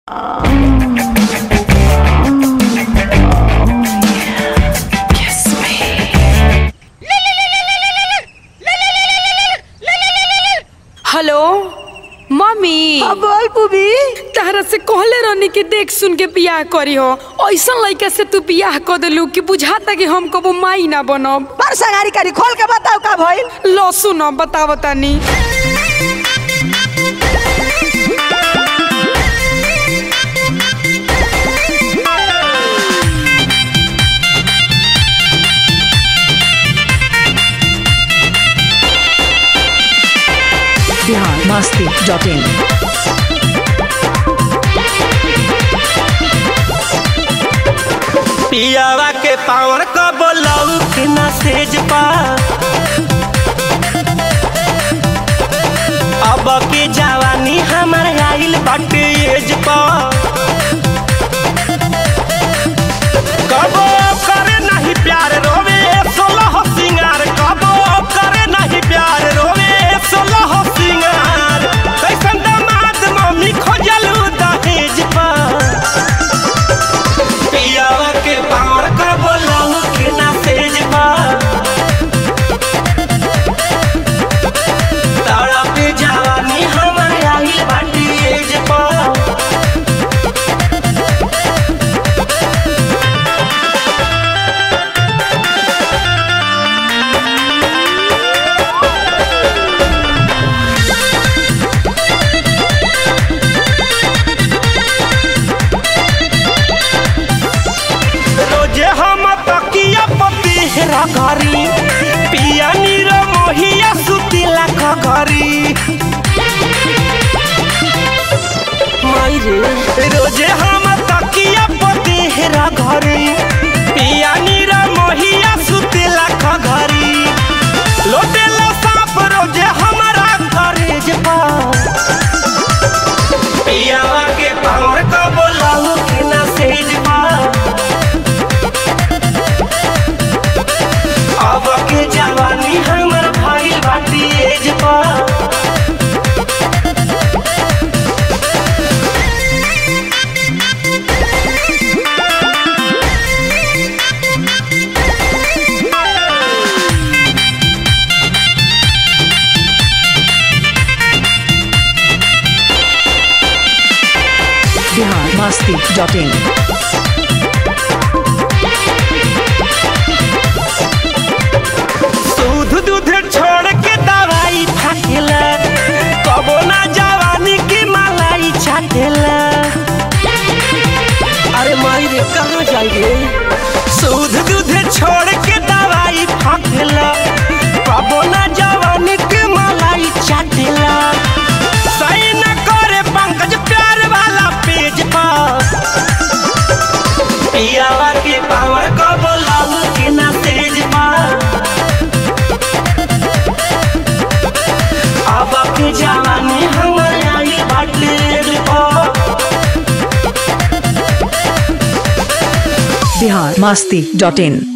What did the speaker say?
hello mummy अब बोल पुबी तहरा से कहले रहनी कि देख सुन के बियाह करी हो ऐसा लड़का से तू बियाह कर दिलू कि बुझाता कि हम कबो माई ना बनब पर संगारी करी खोल के बताओ का भइल लो सुनो बताओ तानी बिहार मस्ती डॉट इन पियावा के पावर क बोलऊ के ना सेज पा अब के जवानी हमार आइल बाटे एज पा कबो करे नहीं प्यार रोवे सोलह सिंगार कबो करे नहीं प्यार रोवे सोलह सिंगार कैसन दामाद मम्मी खोजलू दहेज पा पियावा के पावर का बोलाऊ के ना तेज बा तारा पे जवानी हमारे आइल बाटी एज पा रोजे हम तकिया पति हेरा घरी पिया नीर मोहिया सुतिला घरी माई रे रोजे हम तकिया पति हेरा घरी पिया नीर मोहिया सुतिला घरी लोटेला साप रोजे हमारा घरे जे पा पियावा के पावर का बोलाऊ के ना सेज पा अब के जवानी हमर भाई बाटी एज पा बिहार मस्ती डॉट इन दूध दूध छोड़ के दवाई फाटेला कबो ना जवानी की मलाई छाटेला अरे माई रे कहाँ जाइए दूध दूध छोड़ के दवाई फाटेला कबो ना जवानी की मलाई छाटेला सही न करे पंकज प्यार वाला पेज पर पियावा के पावर को बोलाऊ के ना तेज पा अब के जवानी हमर आई बाटे पा बिहार मस्ती डॉट इन